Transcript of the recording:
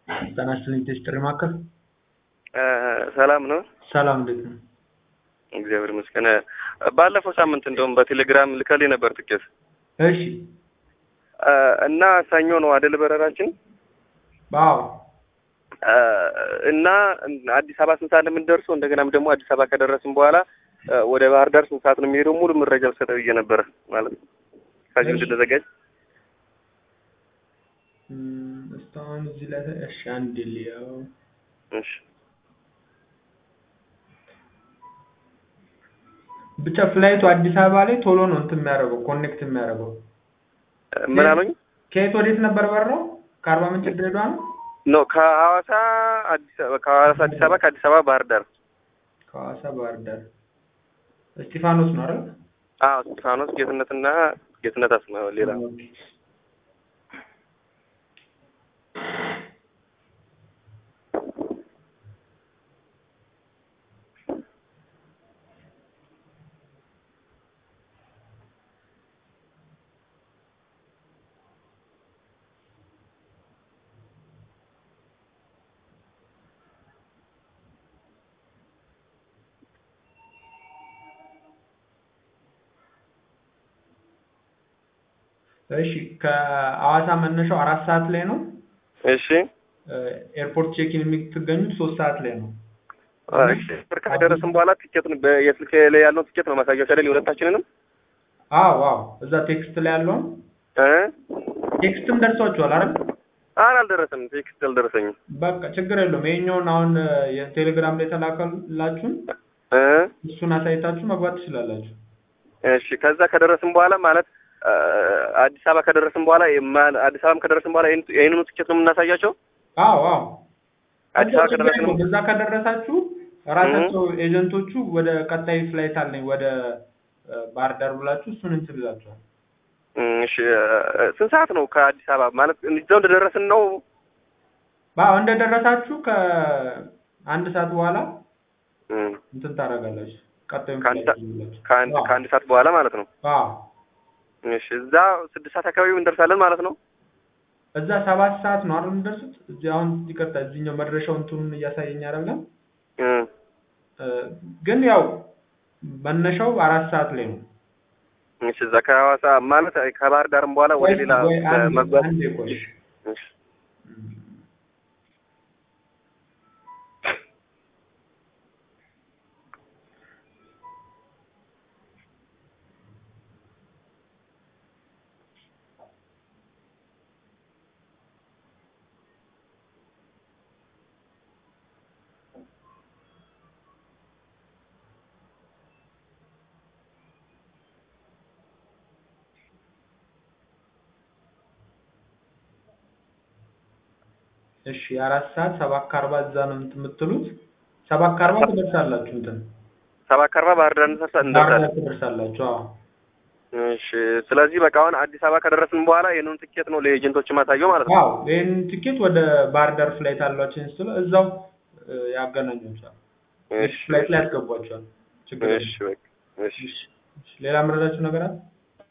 ጤና ይስጥልኝ ጥሪ ማዕከል ሰላም ነው? ሰላም እንዴት ነው? እግዚአብሔር ይመስገን። ባለፈው ሳምንት እንደውም በቴሌግራም ልከልኝ ነበር ትኬት እሺ እና ሰኞ ነው አይደል በረራችን አዎ እና አዲስ አበባ ስንት ሰዓት ነው የምንደርሰው? እንደገናም ደግሞ አዲስ አበባ ከደረስን በኋላ ወደ ባህር ዳር ስንት ሰዓት ነው የሚሄደው? ሙሉ መረጃ ልሰጠው ብዬ ነበረ ማለት ነው ከዚህ እንድንዘጋጅ እም፣ እስካሁን እዚህ ላይ እሺ አንድ ሊያው እሺ ብቻ ፍላይቱ አዲስ አበባ ላይ ቶሎ ነው እንትን የሚያደርገው ኮኔክት የሚያደርገው ምን አሉኝ? ከየት ወዴት ነበር በረራው? ከአርባ ምንጭ ድሬዳዋ ነው? ኖ ከሐዋሳ አዲስ አበባ ከሐዋሳ አዲስ አበባ ከአዲስ አበባ ባህር ዳር ከሐዋሳ ባህር ዳር እስጢፋኖስ ነው አይደል? አዎ እስጢፋኖስ ጌትነትና ጌትነት አስማ ሌላ ኦኬ። እሺ ከሐዋሳ መነሻው አራት ሰዓት ላይ ነው። እሺ ኤርፖርት ቼኪን የምትገኙት ሶስት ሰዓት ላይ ነው። እሺ ከደረስን በኋላ ቲኬቱን የስልክ ላይ ያለውን ቲኬት ነው ማሳያቸው አይደል የሁለታችንንም አዎ አዎ እዛ ቴክስት ላይ ያለውን እ ቴክስትም ደርሷችኋል አይደል? ኧረ አልደረሰም ቴክስት አልደረሰኝም በቃ ችግር የለውም። ይሄኛውን አሁን የቴሌግራም ላይ የተላከላችሁን እ እሱን አሳይታችሁ መግባት ትችላላችሁ። እሺ ከዛ ከደረስን በኋላ ማለት አዲስ አበባ ከደረስን በኋላ የማ- አዲስ አበባም ከደረስን በኋላ ይህን- ይህንኑ ትኬት ነው የምናሳያቸው አዎ አዎ አዲስ አበባ ከደረስን እዛ ከደረሳችሁ ራሳቸው ኤጀንቶቹ ወደ ቀጣይ ፍላይት አለኝ ወደ እ፣ ባህር ዳር ብላችሁ እሱን እንትን ይላችኋል። እም፣ እሺ ስንት ሰዓት ነው ከአዲስ አበባ ማለት እዛው እንደደረስን ነው አዎ እንደደረሳችሁ ከአንድ ሰዓት በኋላ እም፣ እንትን ታደርጋላችሁ። ቀጣዩን ከአንድ ፍላይት ሰዓት- ይዛላችሁ። ከአንድ አዎ። ከአንድ ሰዓት በኋላ ማለት ነው አዎ እሺ እዛ ስድስት ሰዓት አካባቢ እንደርሳለን ማለት ነው እዛ ሰባት ሰዓት ነው አይደል የምትደርሱት? እዚህ አሁን ይቅርታ፣ እዚህኛው መድረሻው እንትኑን እያሳየኝ አይደለም። እም፣ እ፣ ግን ያው መነሻው አራት ሰዓት ላይ ነው። እሺ እዛ ከሐዋሳ ማለት ከባህር ዳርም በኋላ ወደ ወይ- ሌላ ወይ አንዴ- መጓዝ አንዴ ቆይ። እሺ እሺ የአራት ሰዓት ሰባት ከአርባ እዛ ነው እንትን የምትሉት። ሰባት ከአርባ ትደርሳላችሁ እንትን ሰባት ከአርባ ባህር ዳር እንደርሳ- ባህር እንደርሳለን ዳር ትደርሳላችሁ። አዎ እሺ ስለዚህ በቃ አሁን አዲስ አበባ ከደረስን በኋላ ይህንን ትኬት ነው ለኤጀንቶች ማሳየው ማለት ነው አዎ ይህን ቲኬት ወደ ባህር ዳር ፍላይት አሏቸው ስለ እዛው እ፣ ያገናኟቸዋል። እሺ ፍላይት ላይ ያስገቧቸዋል። ችግር የለም። እሺ በቃ እሺ እሺ፣ ሌላ የምረዳችሁ ነገር አለ?